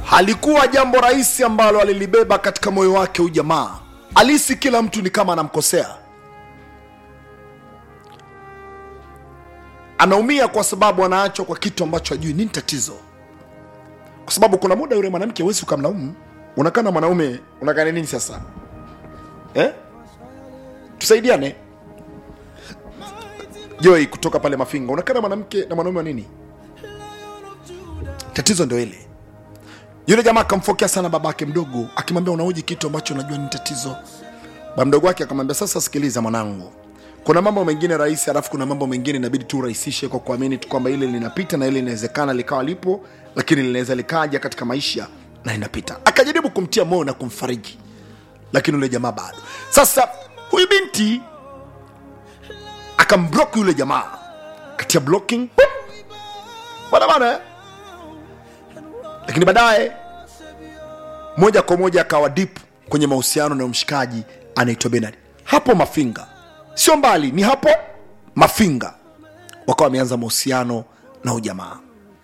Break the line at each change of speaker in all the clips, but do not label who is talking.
halikuwa jambo rahisi ambalo alilibeba katika moyo wake huyu jamaa alisi kila mtu ni kama anamkosea anaumia kwa sababu anaachwa kwa kitu ambacho ajui nini tatizo kwa sababu kuna muda yule mwanamke huwezi ukamlaumu unakaa na mwanaume unakaa na nini sasa eh? tusaidiane joi kutoka pale mafinga unakaa na mwanamke na mwanaume wa nini tatizo ndio ile yule jamaa akamfokea sana babake mdogo akimwambia unaoji kitu ambacho unajua ni tatizo ba mdogo wake akamwambia sasa sikiliza mwanangu kuna mambo mengine rahisi alafu kuna mambo mengine inabidi tu urahisishe kwa kuamini tu kwamba ile linapita na ile inawezekana likawa lipo lakini linaweza likaja katika maisha na inapita akajaribu kumtia moyo na kumfariji lakini yule jamaa bado sasa huyu binti akamblock yule jamaa katia blocking bana bana eh? lakini baadaye moja kwa moja akawa dip kwenye mahusiano na mshikaji anaitwa benard hapo mafinga sio mbali ni hapo mafinga wakawa wameanza mahusiano na ujamaa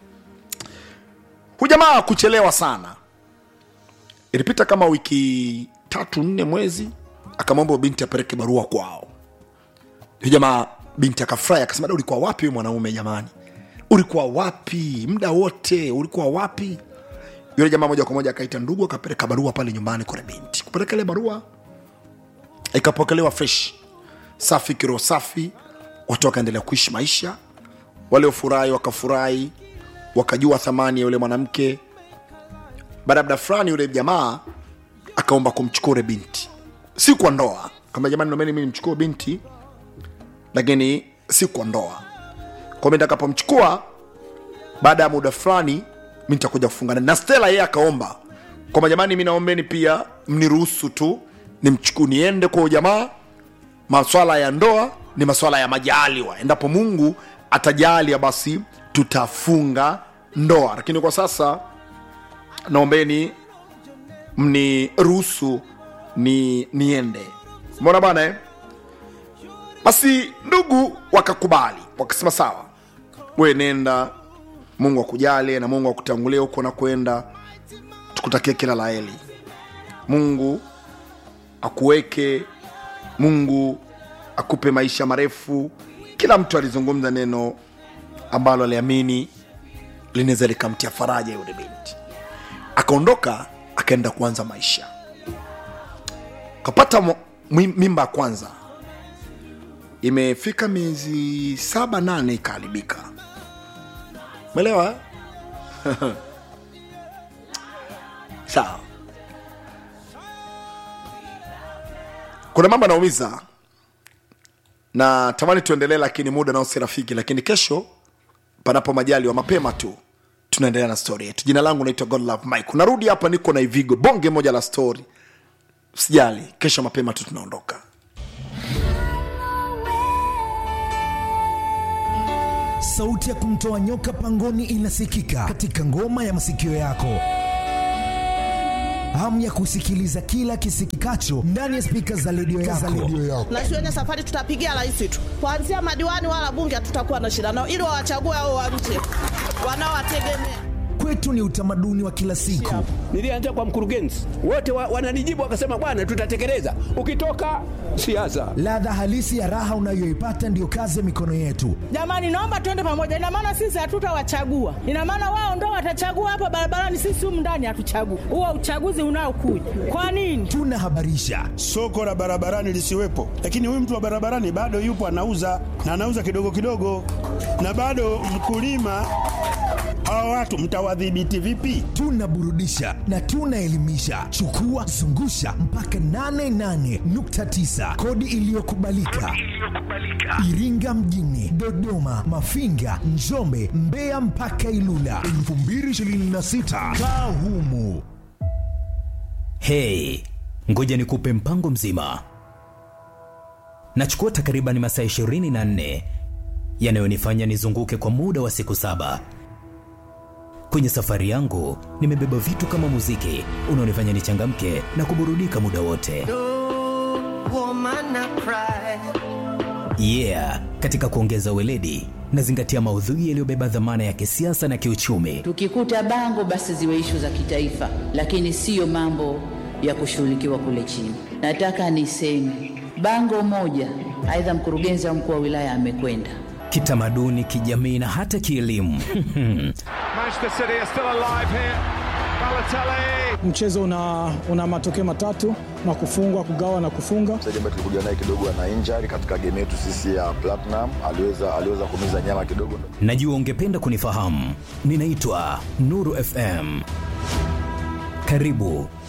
hujamaa kuchelewa sana ilipita kama wiki tatu nne mwezi akamwomba binti apeleke barua kwao Huyu jamaa binti akafurahi akasema "Da, ulikuwa wapi wewe mwanaume jamani ulikuwa wapi muda wote ulikuwa wapi yule jamaa moja kwa moja akaita ndugu akapeleka barua pale nyumbani kwa yule binti kupeleka ile barua ikapokelewa fresh safi kiroho safi watu wakaendelea kuishi maisha waliofurahi wakafurahi wakajua thamani ya yule mwanamke baada ya muda fulani yule jamaa akaomba kumchukua yule binti si kwa ndoa kama jamani nomeni mi nimchukue binti lakini si kwa ndoa kwa mi nitakapomchukua baada ya muda fulani mi nitakuja kufungana na stela yeye akaomba kwamba jamani mi naombeni pia mniruhusu tu nimchukue niende kwa ujamaa maswala ya ndoa ni maswala ya majaliwa endapo mungu atajalia basi tutafunga ndoa lakini kwa sasa naombeni mniruhusu ni niende mona bana eh? basi ndugu wakakubali wakasema sawa we nenda mungu akujalie na mungu akutangulie huko na kwenda tukutakie kila la heri mungu akuweke mungu akupe maisha marefu kila mtu alizungumza neno ambalo aliamini linaweza likamtia faraja yule binti akaondoka akaenda kuanza maisha kapata mo- mi- mimba ya kwanza imefika miezi saba nane ikaharibika melewa sawa kuna mambo anaumiza na tamani tuendelee lakini muda nao si rafiki lakini kesho panapo majali wa mapema tu tunaendelea na stori yetu jina langu naitwa godlove mike unarudi hapa niko na ivigo bonge moja la stori sijali kesho mapema tu tunaondoka
sauti ya kumtoa nyoka pangoni inasikika katika ngoma ya masikio yako hamu ya kusikiliza kila kisikikacho ndani ya spika za redio yako.
na shuleni safari tutapigia rais tu kuanzia madiwani wala bunge hatutakuwa na shida nao ili wawachague hao wa nje wanaowategemea
Kwetu ni utamaduni wa kila siku.
Nilianza kwa mkurugenzi, wote wa, wananijibu wakasema, bwana, tutatekeleza. Ukitoka siasa,
Ladha halisi ya raha unayoipata ndiyo kazi ya mikono yetu.
jamani naomba tuende pamoja ina maana sisi hatutawachagua ina maana wao ndo watachagua hapa barabarani sisi humu ndani hatuchagui huo uchaguzi unaokuja kwa nini
Tunahabarisha,
soko la barabarani lisiwepo, lakini huyu mtu wa barabarani bado yupo anauza na anauza kidogo kidogo, na bado mkulima. Hawa watu mtawadhibiti vipi?
tunaburudisha na tunaelimisha. Chukua zungusha mpaka 88.9 kodi iliyokubalika Iringa mjini, Dodoma, Mafinga, Njombe, Mbeya mpaka Ilula 2026 kaa humu.
Hey, ngoja nikupe mpango mzima. Nachukua takriban masaa 24 yanayonifanya nizunguke kwa muda wa siku saba. Kwenye safari yangu nimebeba vitu kama muziki unaonifanya nichangamke na kuburudika muda wote. Yeah, katika kuongeza weledi nazingatia maudhui yaliyobeba dhamana ya kisiasa na kiuchumi.
Tukikuta bango basi ziwe ishu za kitaifa, lakini siyo mambo ya kushughulikiwa kule chini. Nataka niseme bango moja, aidha mkurugenzi au mkuu wa wilaya amekwenda
Kitamaduni, kijamii na hata kielimu.
Manchester City are still alive here. Balotelli.
Mchezo una, una matokeo matatu na kufungwa, kugawa na kufunga.
mchezaji ambaye tulikuja naye kidogo ana injury katika game yetu sisi ya Platinum, aliweza aliweza kumiza nyama kidogo.
Najua ungependa kunifahamu. Ninaitwa Nuru FM. Karibu